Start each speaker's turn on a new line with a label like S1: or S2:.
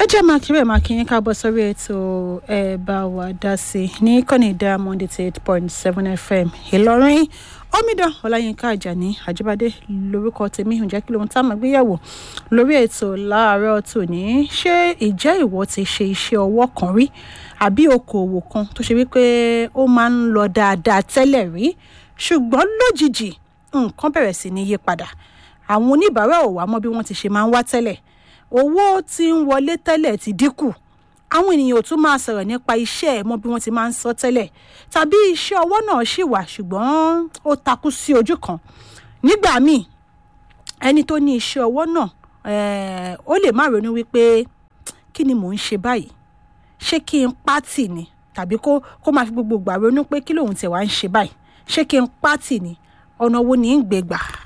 S1: ẹ jẹ́ máa kiri ẹ̀ máa kí yín káàbọ̀ sórí ètò ẹ bá wa dá sí i ní kọ́ni diamond eight point seven fm ìlọrin omidan ọláyínká àjàní àjíbádé lórúkọ tèmi ǹjẹ́ kí lóhun tá a máa gbéyàwó lórí ètò láàárọ̀ tòní ṣé ìjẹ́ ìwọ ti ṣe iṣẹ́ ọwọ́ kan rí àbí okòòwò kan tó ṣe wípé ó máa ń lọ dáadáa tẹ́lẹ̀ rí ṣùgbọ́n lójijì nǹkan bẹ̀rẹ̀ sí ní yí padà àwọn oníbàárà ò wá mọ́ bí wọ́n ti ṣe máa ń wá tẹ́lẹ̀ owó tí ń wọlé tẹ́lẹ̀ ti dínkù àwọn ènìyàn ò tún máa sọ̀rọ̀ nípa iṣẹ́ ẹ̀ mọ́ bí wọ́n ti máa ń sọ tẹ́lẹ̀ tàbí iṣẹ́ ọwọ́ náà ṣì wà ṣùgbọ́n ó takú sí ojú kan nígbà míì ẹni tó ní iṣẹ́ ọwọ́ náà ó lè má ronú wípé kí ni mò ń ṣe báyìí ṣé kí n pátì ni tàbí kó kó máa fi gbogbo gbà ronú pé kí lòun tẹ̀ wá ń ṣe báyìí ṣé kí n pátì ni ọ̀nà wo ni ń gbé gbà